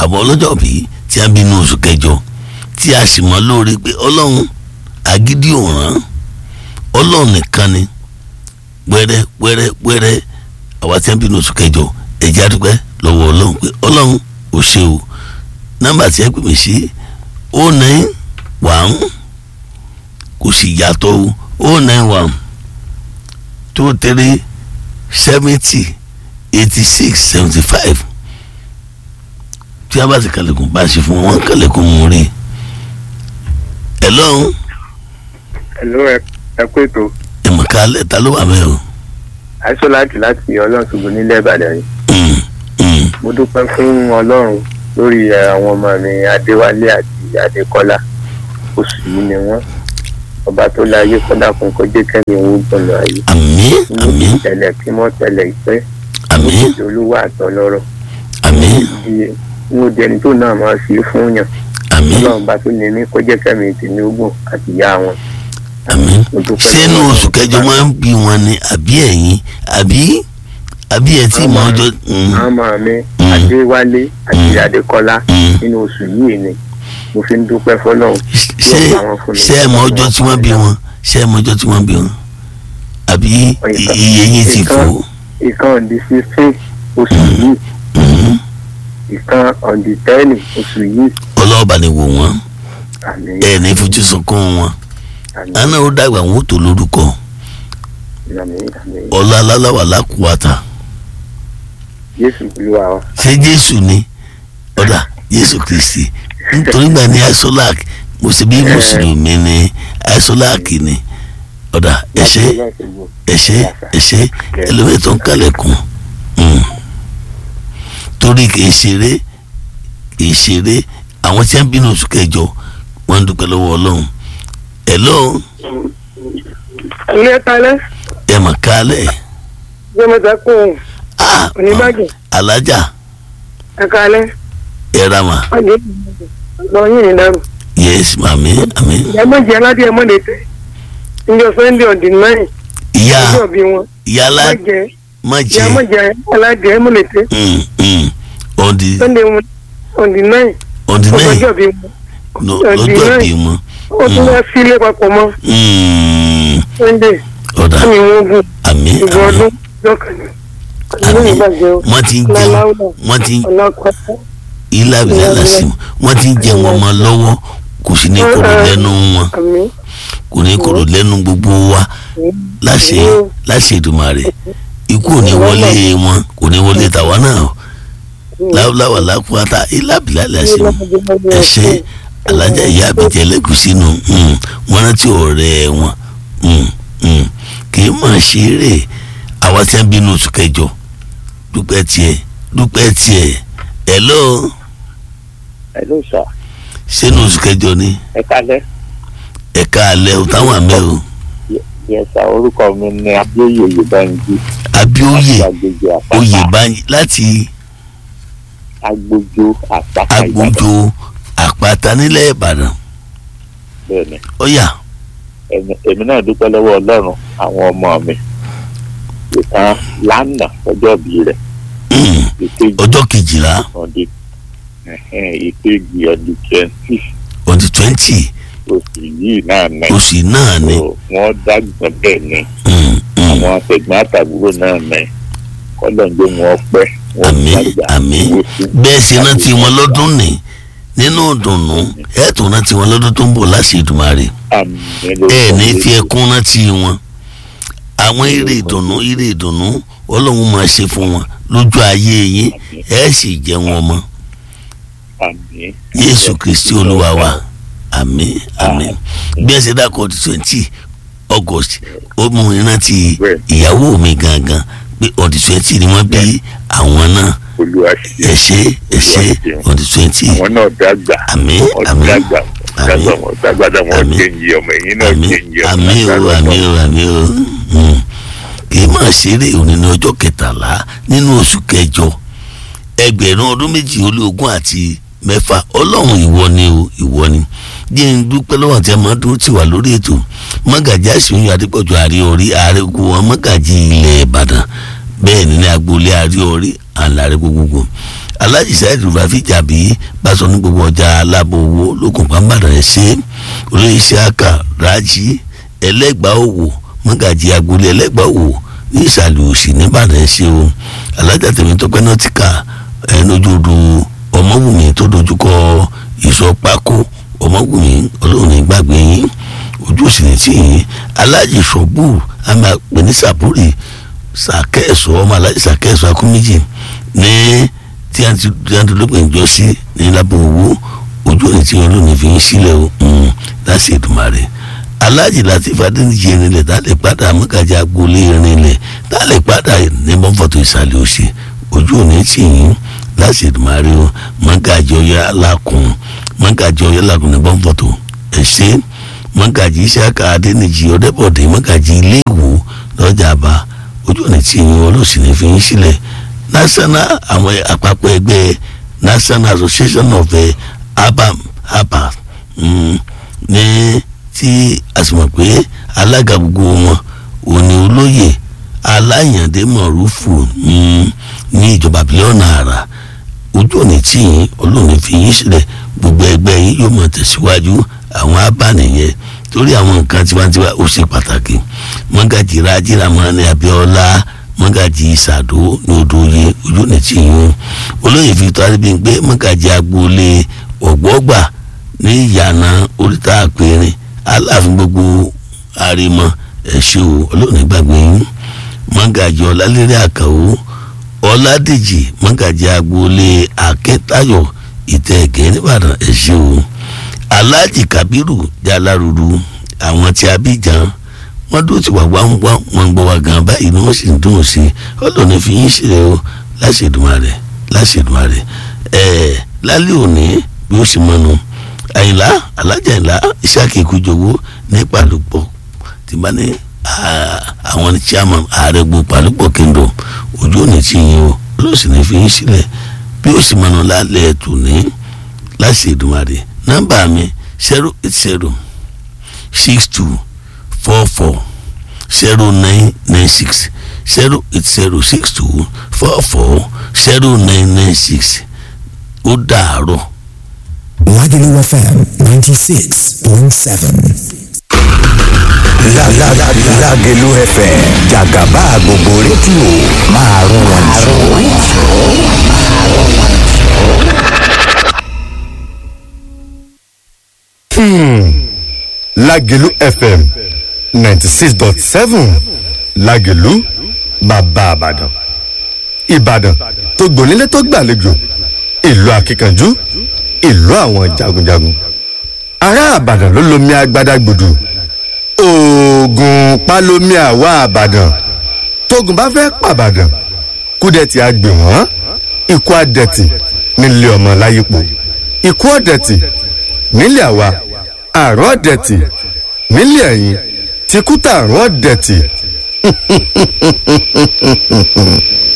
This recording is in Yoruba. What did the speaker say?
bàbá ọlọ́jọ́ bí tí a bí inú oṣù kẹjọ tí a sì mọ̀ lórí pé ọlọ́run agídí òràn ọlọ́run nìkan ni wẹ́rẹ́ wẹ́rẹ́ wẹ́rẹ́ àwa tí a bí inú oṣù kẹjọ ẹ̀jẹ̀ àdúpẹ́ lọ́wọ́ ọlọ́run pé ọlọ́run ò ṣe o nọ́mbà tí ẹ pè mí sí o nine one kò sì yàtọ̀ o o nine one two three seventy eighty six seventy five tí a bá ti kàlẹ́kùn bá a ṣe fún wọn kàlẹ́kùn mú rí ẹ lọ́hùn Hello, ẹ ẹ kú ètò ẹ̀mọ̀ká lẹ́ta ló wà bẹ́ẹ̀ o. àìsàn láti láti ọlọ́run ṣùgbọ́n nílẹ̀ ìbàdàn yìí Mm, mm, mo dúpẹ́ fún ọlọ́run lórí ẹ, àwọn ọmọ mi adéwálé àti adékọ́lá oṣù yìí ni wọ́n ọba tó láyé kọ́dà fún kọjá kẹ́mi òun gbọ̀nà ayé àmín àmín mo tẹ̀lẹ̀ kí mọ́ tẹ̀lẹ̀ ìpẹ́ mo àmín ti olúwa àtọlọ́rọ̀ àmín di mo di ẹni tó náà máa ṣe fún yàn àmín ọlọ́run bá tó ní ní kọjá kẹ́mi tèmi ogun àti ìyá wọn àmín mo dúpẹ́ ṣé inú lọ́wọ́ oṣù kẹjọ máa ń bí wọn ni àbí ẹ̀yin àbí àbí ẹ tí mọ ọjọ́ mm, ọmọ mi Mm. adéwálé àti Mm. adékọ́lá mm. nínú oṣù yìí ni mo fi ń dúpẹ́ fọlọ́run ṣé ṣé ẹ mọ ọjọ́ tí wọ́n bí wọn ṣé ẹ mọ ọjọ́ tí wọ́n bí wọn àbí i- iye yín ti fò ìkan on the sixteen oṣù yìí Mm, ìkan on the ten oṣù yìí ọlọ́ọ̀bà ni wò wọ́n àmín ẹ ní fojú sunkún wọn àmín àná ó dàgbà wọn ó tó lórúkọ àmín àmín ọlá aláwà lákùúwàtà jésù olúwa wa ṣé jésù ni ọ̀dà jésù kristi nítorí gbà ní isolak mo sì bí mùsùlùmí ní isolak ni ọ̀dà ẹ̀ṣẹ́ ẹ̀ṣẹ́ ẹ̀ṣẹ́ ẹlòmíì tó ń kálẹ̀kùn Mm. torí kìí ṣeré kìí ṣeré àwọn tí wọ́n bínú oṣù kẹjọ wọ́n ń dúpẹ́ lọ́wọ́ ọlọ́run hello ilé talẹ ẹ mà kálẹ̀ jẹmọta kó ah oníbàjẹ́ alájà ẹka alẹ ẹ ra mà ọjọ lọyìn ní dàrú yes màmí àmì ìyàmọjẹ aládé ẹmọ lè tẹ níjọ́ sunday on the nine ìyá ọjọ́ bí wọn ìyá alá mọjẹ má jẹ ìyàmọjẹ aládé ẹmọ lè tẹ Mm, mm. on the sunday wọn on the nine on the nine ọjọ́ bí wọn no on the lọ́jọ́ nine. bí wọn ó tún wá sílé papọ̀ mọ́ Mm, sunday ọ̀dà àmì wọn gùn àmì ìgbà àmì ọdún lọ́kànnì ìlú àmì ìbàjẹ́ o wọ́n ti ń jẹun láláwùlà wọ́n ti ń ọ̀nà pátá ilá ìbílẹ̀ lásìmọ̀ wọ́n ti ń jẹun ọmọ lọ́wọ́ kò sí ní kòrò lẹ́nu wọn àmì kò ní kòrò lẹ́nu gbogbo wa láṣẹ láṣẹ Èdùmàrè ikú ò ní wọlé wọn kò ní wọlé tàwa náà láwùláwà lápáta ilá ìbílẹ̀ lásìmọ̀ ẹ̀ṣẹ́ alájà ìyá àbíjẹ́ lẹ́gùsí nù wọ́n rántí ọ̀rẹ́ wọn Mm, mm. kì í mọ̀ ṣeré àwa tí wọ́n bínú oṣù kẹjọ dúpẹ́ tiẹ̀ dúpẹ́ tiẹ̀ hello ẹ ló sọ sínú oṣù kẹjọ ni ẹ kálẹ́ ẹ̀ka alẹ́ o táwọn àmẹ́ o yẹsà orúkọ mi ni abíóyè yorùbáyìí abíóyè agbègbè àpáta oyè báyìí láti agbójó àpáta agbójo àpáta nílẹ̀ ìbàdàn bẹ́ẹ̀ ni ọ̀yà èmi- èmi náà dúpẹ́ lọ́wọ́ ọlọ́run àwọn ọmọ mi ìkan lánàá ọjọ́ bí rẹ̀ mm, ìkejì ọjọ́ kejìlá ọdí ìkejì ọdí twenty on the twenty oṣù yìí náà ní oṣù náà ni So, wọ́n dàgbọ́n bẹ́ẹ̀ ni mm, mm. àwọn akẹgbẹ́ àtàbúrò náà ní kọ́lọ̀ ń gbé wọn pẹ́ wọ́n àmín dàgbà àmín owó sí. bẹ́ẹ̀ sì rántí wọn lọ́dún ní nínú ìdùnnú ẹ̀ tún rántí wọn lọ́dún tó ń bọ̀ láṣẹ Èdùmàrè Àmín ẹ̀ ní lórúkọ fi ẹkún rántí wọn àwọn ire ìdùnnú ire ìdùnnú ọlọ́run máa ṣe fún wọn lójú ayé yín ẹ̀ sì jẹ́ wọn mọ́ Àmín. Jésù Kristi olúwa wa àmín àmín bí ẹ ṣe dákọ̀ twenty August ó mú ìrántí ìyàwó mi gangan pé on the twenty ni wọ́n bí àwọn náà olúwa ṣe ẹ ṣé ẹ ṣé on the twenty àwọn náà dàgbà àmín wọ́n àmín dàgbà dàgbà wọn dàgbà dà wọn Àmín. kéńjì ọmọ ẹ̀yìn náà àmín kéńjì ọmọ àmín o lágbára àmín Ọlọ́run. o àmín o Mm. kì í máa ṣeré òní ní ọjọ́ kẹtàlá nínú oṣù kẹjọ ẹgbẹ̀rún ọdún méjì ó lé ogún àti mẹ́fà ọlọ́run ìwọ ni o ìwọ ni jẹ́ ń dúpẹ́ lọ́wọ́ àti ẹ̀mọ́ dúró tì wá lórí ètò mọ́gàjì àṣeyọrí adépọ̀jù àrí orí ààrẹ gbogbo wọn mọ́gàjì ilẹ̀ ìbàdàn bẹ́ẹ̀ ni ní agboolé àrí orí àlàrẹ gbogbogbò alájì sáyẹ̀dì rúfàfì jàbí báṣọ ní gbogbo ọjà alábọ̀ owó lókun pàmbàdàn ẹ̀ ṣe olóyè isiaka rájí ẹlẹ́gbàá òwò mọ́gàjì agboolé ẹlẹ́gbàá òwò ní ìsàlẹ̀ òsì nìbàdàn ẹ̀ ṣe o alájà tèmi tọpẹ́ nọ́tìkà ẹ̀ lójoojú ọmọwùmí tó dojúkọ ìsọ pákó ọmọwùmí ọlọ́run ní gbàgbé yín ojú òsì ní tì yín alájì sọ́gbù àmà pè ní sàbúrì sàkẹ́ẹ̀sọ ọmọ alájì sàkẹ́ẹ̀sọ akúméjì ní tí a ti tí a ti lópin ìjọ sí ní lábọ̀ owó ojú òní tí wọn lónìí fi ń sílẹ̀ o láti Èdùmàrè alájì Latif Adéníjì irinlẹ̀ tá a lè padà mọ́gàjì agboolé irinlẹ̀ tá a lè padà ní bọ́ǹfọ̀tò ìsàlẹ̀ òsì ojú òní tì yín láti Èdùmàrè o mọ́gàjì ọyọ́ alákùn mọ́gàjì ọyọ́ alákùn ní bọ́ǹfọ̀tò ẹ̀ṣẹ́ mọ́gàjì Ìṣàkà Adéníjì ọ̀dẹ́bọ̀dé mọ́gàjì iléèwò lọ́jà àbá ojú òní tí yín ọlọ́sìn ní fi ń sílẹ̀ national àwọn àpapọ̀ ẹgbẹ́ national association of uh, abam abam mm, ní tí a sì mọ̀ pé alága gbogbo wọn òní olóyè aláyàndé mọ̀rúfù mm, ní ìjọba bílíọ̀nù àrà ojú òní tí yín olóòní fi yín sílẹ̀ gbogbo ẹgbẹ́ yín yóò mọ̀ tẹ̀síwájú àwọn abánìyẹn torí àwọn nǹkan tiwantiwa ó ṣe pàtàkì mọ́gàjì rájìlámọ́ ní abíọ́lá mọ́gàjì ìsàdó ní odòye ojú ní tìyún olóyè Victor Adébíyìnpé mọ́gàjì agboolé ọ̀gbọ́gbà ní ìyànà oríta àpẹẹrẹ aláàfin gbogbo àrèmọ ẹ̀ṣọ́ olóòní gbàgbé yín mọ́gàjì ọ̀làlérè àkàwọ́ ọ̀làdèjì mọ́gàjì agboolé akẹ́tayọ̀ ìtẹ̀gẹ́ nìbàdàn ẹ̀ṣọ́ aláàjì kábírù jaláruru àwọn tí abíjan wọ́n dúró ti wà wá ń wá wọn gbọ́ wa gan báyìí ni wọ́n sì ń dùn sí i ọlọ́ọ̀ni fi yín sílẹ̀ o láṣẹ̀dùmarè láṣẹ̀dùmarè ẹ̀ẹ́ lálẹ́ òní bí ó sì mọ́nu àyìnlá alájà àyìnlá ìṣàkè ìkújọwọ́ ní ìpàlùpọ̀ tí bá ní àwọn ní chairman ààrẹ gbogbo ìpàlùpọ̀ kingdom ojú òní tí yín o ọlọ́ọ̀sì ní fi yín sílẹ̀ bí ó sì mọ́nu lálẹ́ ẹ̀tù ní láṣẹ̀dùmarè nọ́mbà mi zero eight zero six two four four zero nine nine six zero eight zero six two four four zero nine nine six ó dàárọ̀. Lagelu FM ninety six point seven. Lágẹ̀lú FM jàgàbá gbogbo rédíò máa rún wọn jù. Lágẹ̀lú FM ninety six dot seven Lágẹ̀lú bàbá Ìbàdàn Ìbàdàn tó gbònílé tó gbàlejò ìlú akíkanjú ìlú àwọn jagunjagun ará Ìbàdàn ló lomi agbada gbòdù oògùn palomi àwa Ìbàdàn tógun bá fẹ́ pàbàdàn kúdẹ̀tì àgbè wọ́n ikú àdẹ̀tì nílé ọmọ láyípo ikú ọ̀dẹ̀tì nílé àwa àrùn ọ̀dẹ̀tì nílé ẹ̀yìn tìkútà àrùn ọ̀dẹ̀tì